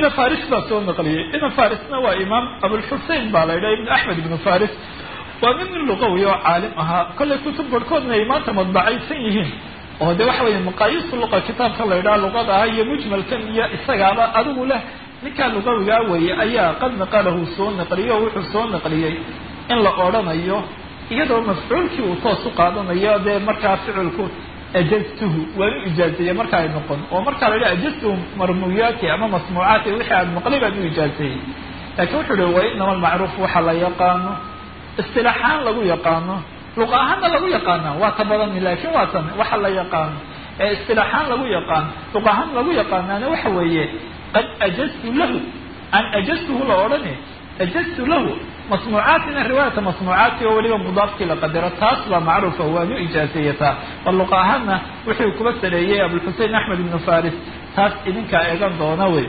ina faris baa soo naqliyey ina farisna waa imaam abulxusein baa la yidhaha ibn axmed ibnu faris waa nin nin luqawi oo caalim ahaa kollay kutub barhkoodna ay maanta madbacaysan yihiin oo de waxa weeye maqaayisu luqa kitaabka la yidhaha luqada ah iyo mujmalkan iyo isagaaba adigu leh ninkaa luqawigaa weeye ayaa qad naqalahu soo naqliyey oo wuxuu soo naqliyey in la odrhanayo iyadoo mafcuulkii uu toos u qaadanayo dee markaa ficilku ajaztuhu waan u ijaazeeyey marka ay noqon oo markaa la yidhaha ajaztuhu marmuyaati ama masmuucaati wixii aad maqlay baan u ijaazeeyey laakiin wuxuu uhi wa inama almacruuf waxa la yaqaano istilaaxaan lagu yaqaano luqa ahaanna lagu yaqaana waa ta badani laakiin waa tan waxa la yaqaano ee istilaaxaan lagu yaqaano luqa ahaan lagu yaqaanaana waxa weeye qad ajaztu lahu an ajaztuhu la odhani ajaztu lahu masmuucaatina riwaayata masmuucaati oo weliba mudaafkii la qadaro taas baa macruufa waanu ijaazeeyataa bal luqa ahaanna wuxuu kuba sareeyey abulxusein axmed ibnu faris taas idinkaa eegan doona wey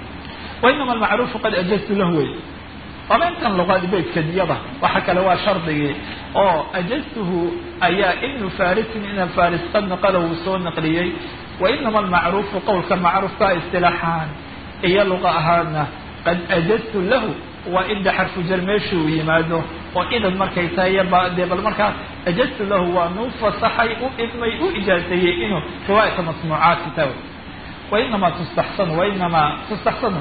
wainama almacruufu qad ajaztu lahu wey waaba intan luqaad beydkadiyada waxa kale waa shardigii oo ajaztuhu ayaa ibnu farisin ina faris qad naqala wuu soo naqliyey wainama almacruufu qowlka macruufka istilaaxaan iyo luqa ahaana qad ajaztu lahu waa inda xarfu jar meesha uu yimaado oo idan markay tahay dee bal markaa ajaztu lahu waa nuu fasaxay u idmay u ijaazeeyey inuu riwaayata masmuucaati taw wainamaa tustaxsanu wainamaa tustaxsanu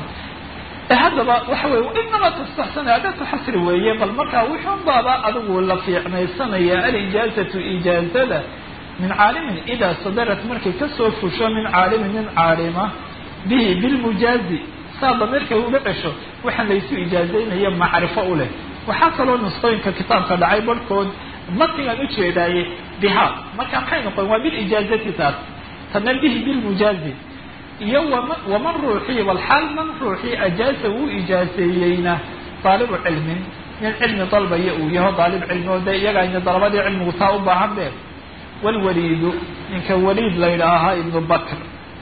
haddaba waxa weye inamaa tustaxsanu adatu xasri weeye bal markaa wuxuun baaba adigu la fiicnaysanaya alijaazatu ijaazada min caalimin idaa sadarat markay kasoo fusho min caalimin nin caalima bihi bilmujaazi saa dameerkay uga cesho waxaan laysu ijaazaynaya macrifo u leh waxaa kaloo nusqooyinka kitaabka dhacay barhkood matnigaan ujeedaaye biha marka maxay noqon waa bilijaazati taas tana bihi bilmujaazi iyo wama waman ruuxii walxaal man ruuxii ajaaza uu ijaazeeyeyna daalibu cilmin nin cilmi dalbaya uu yaho daalib cilmi oo dee iyaga ayna dalabadii cilmigu taa u baahan be walwaliidu ninka waliid la yidhaahaa ibnu bakr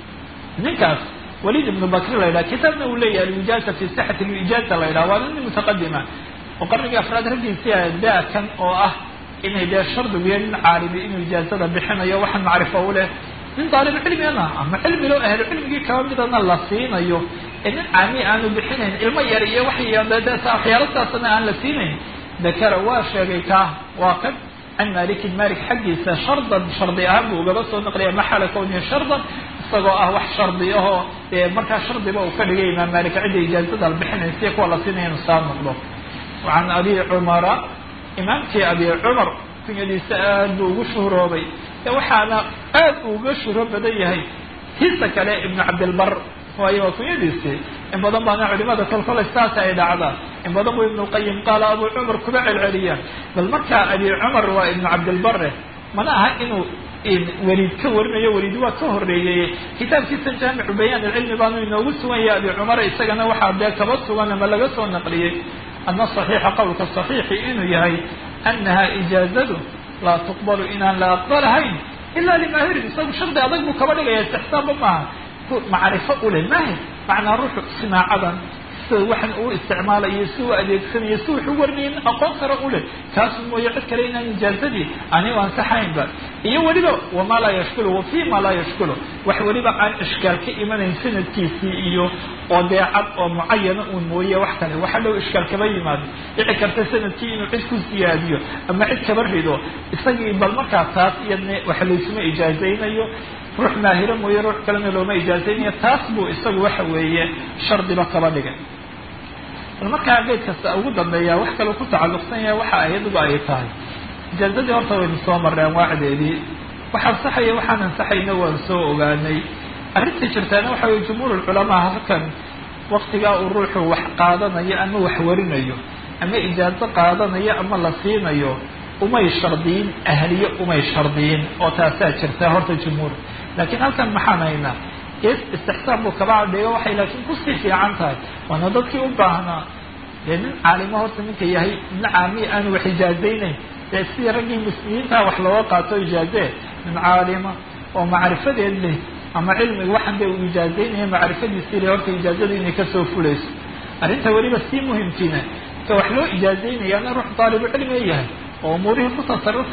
ninkaas waliid ibnu bakr la yidhaha kitaabna uu leeyahay alwijaaza fi sixati lwijaaza la yidhaha waa nin mutaqadima oo qarnigii afraad raggiisii daakan oo ah inay dee shardigiyo nin caalimi inuu ijaazada bixinayo waxaan macrifo u leh nin daalib cilmigana ama cilmi loo ahlo cilmigii kaba midana la siinayo ee nin caami aanu bixinayn ilmo yar iyo waxyaalo saasana aan la siinayn dakara waa sheegay kaa waa kan can malikin malik xaggiisa shardan shardi ahaan buu ugaba soo naqliya maxala kawniya shardan isagoo ah wax shardi ahoo dee markaa shardiba uu ka dhigay imaam malik cidda ijaazada la bixinaysa kuwa la siinaya inu saa noqdo can abi cumara imaamkii abi cumar kunyadiisa aad buu ugu shuhroobay waxaana aad uga shuhro badan yahay tiisa kale ibnu cabdilbar waayo waa kunyadiisii in badan baana culimada kolkolay saas ay dhacdaan in badan buu ibnu lqayim qaala abu cumar kuba celceliya bal markaa abi cumar waa ibnu cabdilbare mana aha inuu weliid ka warinayo weliid waa ka horeeyey kitaabkiisa jaamicu bayaan ilcilmi baanu inoogu sugan yahay abi cumar isagana waxaa dee kaba sugan ama laga soo naqliyey ana saxiixa qowlka saxiixi inuu yahay anaha ijaazadu laa tuqbalu inaan la aqbalahayn ilaa limaahirin isagu shardi adag buu kaba dhigaya istixsaanba maaha macrifo ule maahir macnaa ruuxu sinaacadan sida waxan uu isticmaalayo si uu adeegsanayo si wuxuu warinayn aqoon kara u leh kaasu mooye cid kale inaan ijaazadii anigu ansaxaynba iyo weliba wamaa laa yashkulu wa fi ma laa yashkulu wax weliba aan ishkaal ka imanayn sanadkiisii iyo oo dee cad oo mucayana uun mooye wax kale waxa dhow ishkaal kaba yimaado dhici karta sanadkii inuu cid ku siyaadiyo ama cid kaba rido isagii bal markaa taas iyadna wax laysuma ijaazaynayo ruux maahiro mooye ruux kalena looma ijaazaynayo taas buu isagu waxa weeye shardiba kaba dhigay bal markaa geed kasta ugu dambeeya wax kaloo ku tacalluqsan yahay waxa ayaduba ay tahay ijaazadii horta waynu soo marray anwaacdeedii wax ansaxaya waxaan ansaxayna waan soo ogaanay arrintii jirtaana waxa weye jumhuur culamaa halkan waktigaa uu ruuxu wax qaadanayo ama wax warinayo ama ijaazo qaadanayo ama la siinayo umay shardiyin ahliye umay shardiyin oo taasaa jirta horta jumhuur laakiin halkan maxaan haynaa gees istixsaan buu kaba cadheeyo waxay laakiin kusii fiican tahay waana dadkii u baahnaa dee nin caalimo horta ninka yahay nin caamiya aanu wax ijaazaynayn dee sidii raggii muslimiintaa wax looga qaato ijaazee nin caalima oo macrifadeed leh ama cilmiga waxaan dee uu ijaazaynaya macrifadiisii le horta ijaazadu inay kasoo fulayso arrinta weliba sii muhimkiina ka wax loo ijaazaynayaana ruux daalibu cilmiga yahay oo umuurihii ku tasarufaya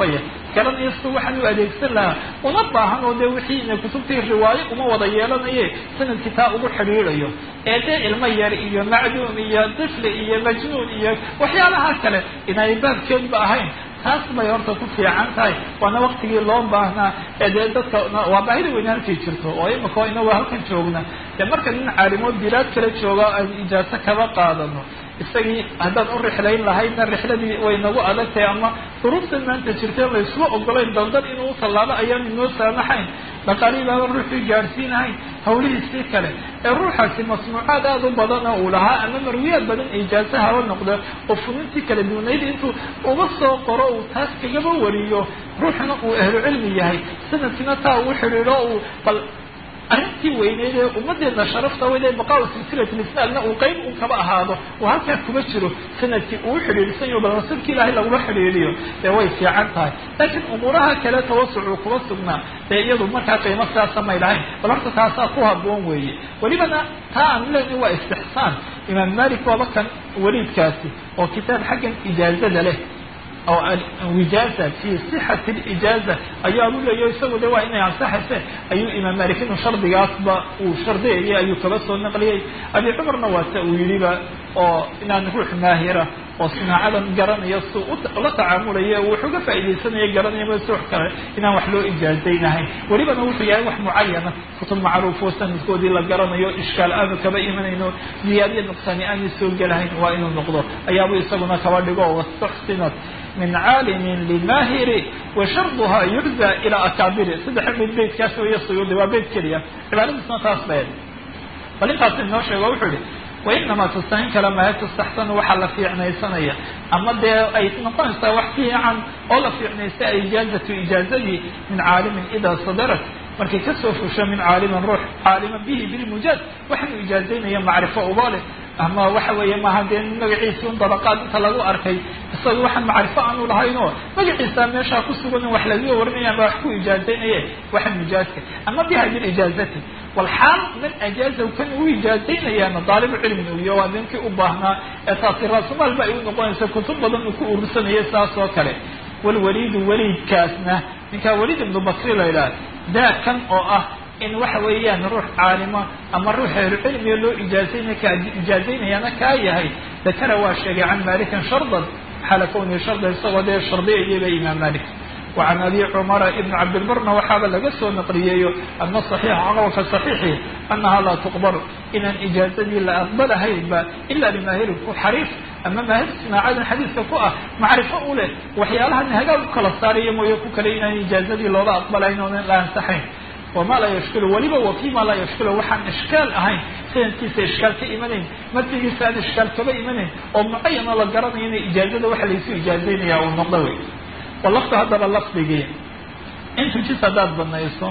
garanayo si waxaan u adeegsan lahaa una baahan oo dee wixiina kutubtii riwaayo uma wada yeelanaye sanadkii taa ugu xidhiidayo ee dee ilmo yar iyo macduum iyo tifli iyo majnuun iyo waxyaalaha kale inay baabkeedba ahayn taas bay horta ku fiican tahay waana waktigii loo baahnaa ee dee dadka waa baahida weyne halkay jirto oo imika inagoo halkan joogna dee marka nin caalimood bilaad kala jooga aan ijaaso kaba qaadano isagii haddaan u rixlayn lahaydna rixladii way nagu adag tahay ama duruuftan maanta jirteen laysuma ogolayn daldan inuu u tallaabo ayaan inoo saamaxayn dhaqaalihii baaba ruuxii gaadhsiinahayn hawlihiisii kale ee ruuxaasi masnuucaad aada u badana uu lahaa ama marwiyaad badan ijaaso haba noqdo oo funintii kala duwanayd intuu uga soo qoro uu taas kagaba wariyo ruuxna uu ahlu cilmi yahay sanadkiina taa uu xidhiidho uu bal arrintii weyneyd ee ummadeena sharafta weyd ee baqaa silsilat lisnaadna uu qeyb un kaba ahaado uu halkaa kuma jiro sanadkii uu xidhiidhsan yaho bal rasuulka ilaahay laguma xidhiidhiyo dee way fiican tahay laakiin umuuraha kale tawasucuu kuma sugnaa dee iyadu markaa qiimo sidaasa may lahayn bal horta taasaa ku haboon weeye welibana taa aan leeni waa istixsaan imaam malik waaba kan weliidkaasi oo kitaab xaggan ijaazada leh oo wijaaza fi sixati lijaaza ayaa u leeyaho isagu de waa inay ansaxayse ayuu imaam malik inuu shardigaasba uu shardiyayay ayuu kaba soo naqliyey abi cumarna waase uu yidhiba oo inaan ruux maahira oo sinaacadan garanaya si la tacaamulaya wuxuu ga faaidaysanaya garanaya ma suux kale inaan wax loo ijaazaynahayn welibana wuxuu yahay wax mucayana kutub macruuf oo sanadkoodii la garanayo ishkaal aanu kaba imanayno ziyaadiya nuqsaani aanay soo gelahayn waa inuu noqdo ayaabuu isaguna kaba dhigo wastuxsinat min caalimin limahiri washarduha yucza ilaa akaabiri saddexa mid beytkaas weeye suyuudi waa beyt keliya cibaadadiisna taas baed bal intaas inoo sheego wuxuu yihi wainamaa tustahin kala mahe tustaxsanu waxaa la fiicnaysanaya ama dee ay noqonaysaa wax fiican oo la fiicnaysta ijaazatu ijaazadii min caalimin idaa sadarat markay kasoo fusho min caalimin ruux caalima bihi bilmujaaz waxaanu ijaazaynaya macrifo uba leh ama waxa weeye maaha dee magaciisi un dabaqaad inta lagu arkay isaga waxaan macrifo aanu lahaynoo magaciisa meeshaa ku sugan wax lagaga warinaya ama wax ku ijaazaynaye waxaan mujaazka ama biha bilijaazati walxaal man ajaazahu kan uu ijaazaynayaana daalibu cilmin uyo waa ninkii u baahnaa ee taasi raasumaal ba ay u noqonaysa kutub badan uu ku urursanaya saas oo kale walwaliidu waliidkaasna ninkaa waliid ibnu bakri la yidhaha daa kan oo ah in waxa weeyaan ruux caalima ama ruux ahlucilmiga loo ijaazaynay ka ijaazaynayaana kaa yahay dakara waa sheegay can malikin shardan xaala kawnihi shardan isagoo dee shardiyayaba imaam malik وعن أبي cمر بن cabdilbrna waxaaba laga soo naqliyeeyo ana صaحيixa qowlka صaحيiحi أnaha laa تqبل inaan ijaazadii la aqbalahaynba ila limahirin ku xariif ama maahir sinaacadan xadiiska ku ah macrifo u leh waxyaalahan hagaag u kala saaraya mooye ku kale inaan ijaazadii looga aqbalahayn oonan la ansaxayn wama laa yashkil weliba wa fima laa yashkil waxaan ishkaal ahayn sanadkiisa ishkaal ka imanayn matnigiisa aan ishkaal kaba imanayn oo mucayana la garanayo ina ijaazada waxa laysu ijaazaynaya uu noqdo wey walafdu haddaba lafdigii intu jis haddaad banayso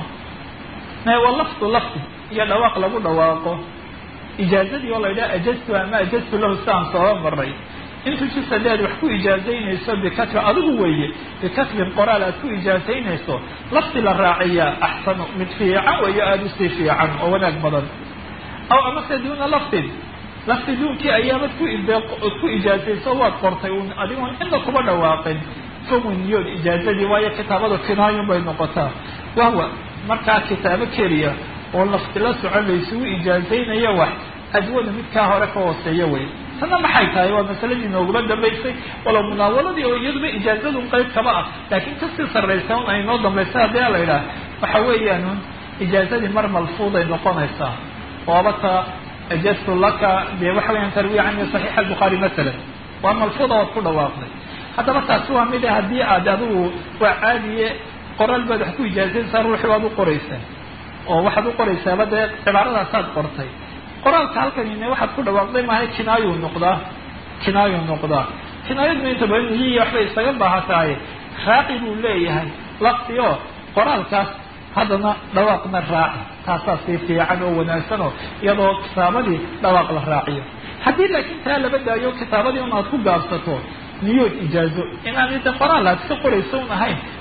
walafdu lafdi iyo dhawaaq lagu dhawaaqo ijaazadii oo la yidhaha ajaztu ama ajaztu lahu siaan sooba maray intu jis haddaad wax ku ijaazaynayso bikatbi adigu weeye bikatbin qoraal aad ku ijaazaynayso lafdi la raaciyaa axsanu mid fiican weeyo aada usii fiican oo wanaag badan aw amase duuna lafdin lafdi duunkii ayaamad ku ku ijaazayso waad qortay un adigoon inta kuba dhawaaqin niyood ijaazadii waayo kitaabada kinaayun bay noqotaa wahwa markaa kitaabo keliya oo lafti la socon laysugu ijaazaynaya wax adwada midkaa hore ka hooseeya wey tana maxay tahay waa masaladii noogula dambaysay walow munaawaladii oo iyaduba ijaazadun qayb kaba ah laakiin kasii sarraysa un ay noo dambaysa haddii la yidhaah waxa weeyaan ijaazadii mar malfuuday noqonaysaa oobata ajaztu laka dee waxa weyaan tarwiya cani saxiix albukhaari masalan waa malfuuda waad ku dhawaaqday haddaba taasi waa mid haddii aad adigu waa caadiye qoraal baad wax ku ijaazaysaa ruuxi waad u qoraysaa oo waxaad u qoraysaaba dee cibaaradaasaad qortay qoraalka halkanine waxaad ku dhawaaqday maaha kinaayuu noqdaa kinaayuu noqdaa kinaayaduna inta badan niyihi waxbay isaga baahatahay raaci buu leeyahay lafti oo qoraalkaas haddana dhawaaqna raaci taasaa sii fiican oo wanaagsan oo iyadoo kitaabadii dhawaaq la raaciyo haddii laakiin taa laba daayo kitaabadii un aad ku gaabsato niyood ijaazo inaan inta qoraal aad iska qorayso un ahayn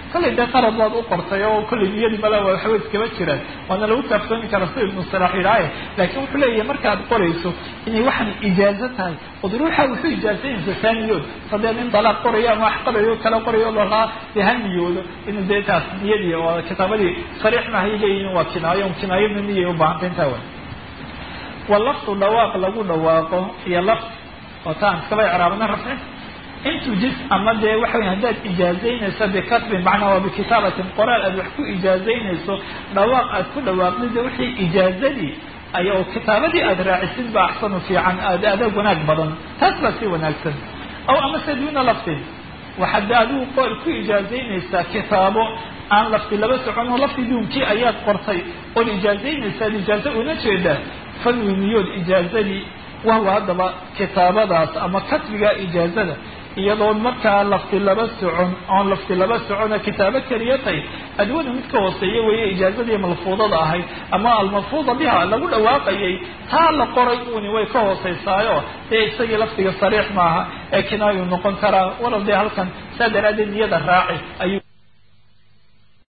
kollay dee qarad baad u qortay oo kollay niyadii mala waxba iskaba jiraan waana lagu kaaftoomi karaa sida ibnu salaax yidhaaye laakiin wuxuu leeyahay markaad qorayso inay waxaan ijaazo tahay od ruuxa wuxuu ijaazaynaysa taa niyood sadee nin dalaaq qorayo ama wax qorayo kala qorayo lahaa dee ha niyoodo inuu dee taas niyadii oo kitaabadii sariix mahay leeyihin waa kinaayo kinaayona niyay ubahanta intaa wa wa laftu dhawaaq lagu dhawaaqo iyo lafd oo taan iskaba icraabna rafci intu jis ama dee waxa wey haddaad ijaazaynayso bikatbin macnaa waa bikitaabatin qoraal aad wax ku ijaazaynayso dhawaaq aad ku dhawaaqdid de wixii ijaazadii ay oo kitaabadii aad raacisid ba axsanu fiican aad adag wanaag badan taas baa si wanaagsan aw amase duuna laftin waxaad de adigu qool ku ijaazaynaysaa kitaabo aan lafti laba socon oo lafti duunkii ayaad qortay ood ijaazaynaysaad ijaazo una jeedaa fanwi niyood ijaazadii wahwa haddaba kitaabadaas ama katbiga ijaazada iyadoo markaa lafti laba socon oon lafti laba socona kitaabo keliya tahay adwada mid ka hooseeya weeye ijaazadii malfuudada ahayd ama almalfuuda biha lagu dhawaaqayay taa la qoray uuni way ka hooseysaayo dee isagii laftiga sariix maaha ee kinaayu noqon karaa walow dee halkan saa daraaddeed niyada raaci ayuu